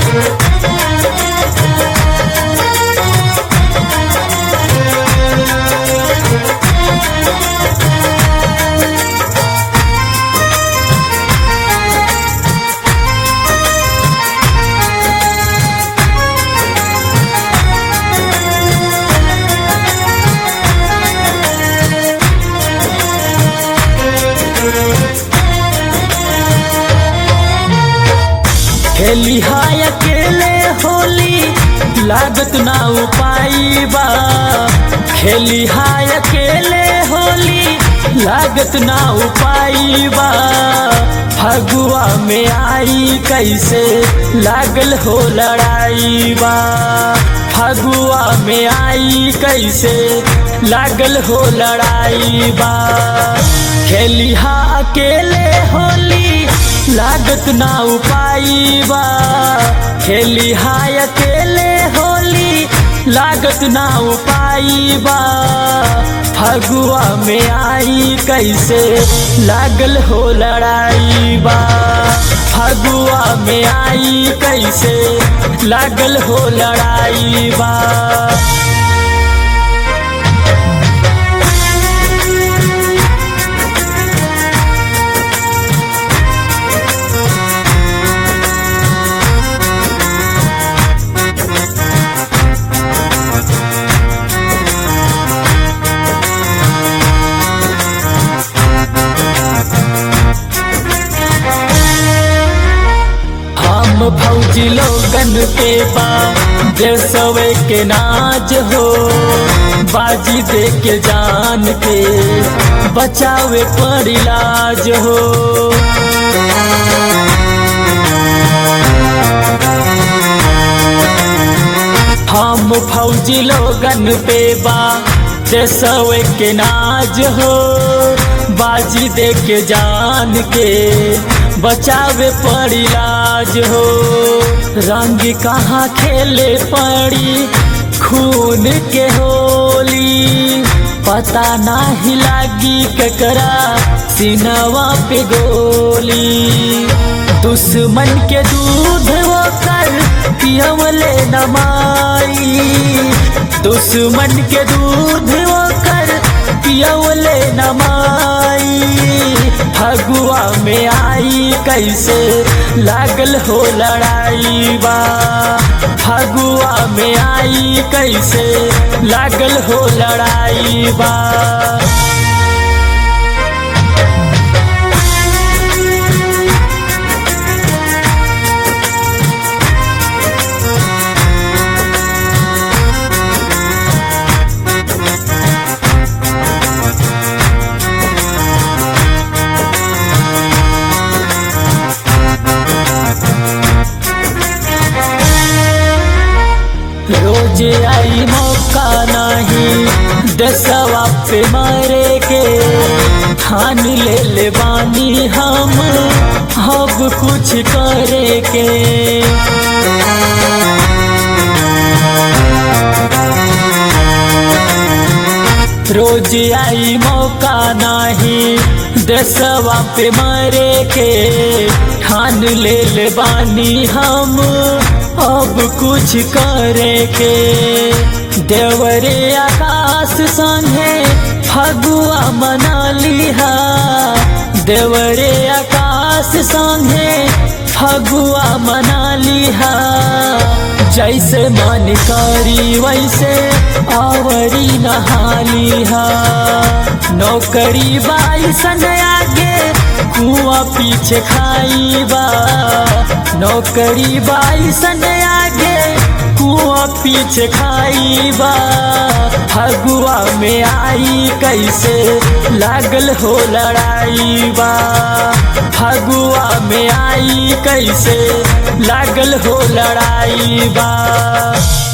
खेली हाय अकेले होली लागत ना उपाई बा खेली हाय अकेले होली लागत ना उपाई बा फगुआ में आई कैसे लागल हो लड़ाई बा फगुआ में आई कैसे लागल हो लड़ाई बा खेली हा अकेले होली लागत ना उपाई बा खेली हाय अकेले होली लागत ना उपाई बा फगुआ में आई कैसे लागल हो लड़ाई बा फगुआ में आई कैसे लागल हो लड़ाई बा हम भौजी लोगन के बा देसवे के नाज हो बाजी दे के जान के बचावे पर इलाज हो हम फौजी लोगन पे बा देसवे के नाज हो बाजी दे के जान के बचावे पर इलाज हो रंग कहाँ खेले पड़ी खून के होली पता नाही लागी ककरा सिनवा पे गोली दुश्मन के दूध वो कर पियवले नमाई दुश्मन के दूध वो कर पियवले नमाई फगुआ में आई कैसे लागल हो लड़ाई बा फगुआ में आई कैसे लागल हो लड़ाई बा रोज आई मौका नहीं दसवा पे मारे के ठान ले ले बानी हम अब कुछ करे के रोज आई मौका नहीं दसवा पे मरे के ठान ले ले बानी हम अब कुछ करे के देवरे आकाश संगे फगुआ मना लिहा देवरे आकाश संगे फगुआ मना लिहा जैसे मन करी वैसे आवरी नहालिहा नौकरी बाई सन आगे कुआ पीछे खाईबा नौकरी बाई सन आगे कुआ पीछे खाईबा फगुआ में आई कैसे लागल हो लड़ाई बा फगुआ में आई कैसे लागल हो लड़ाई बा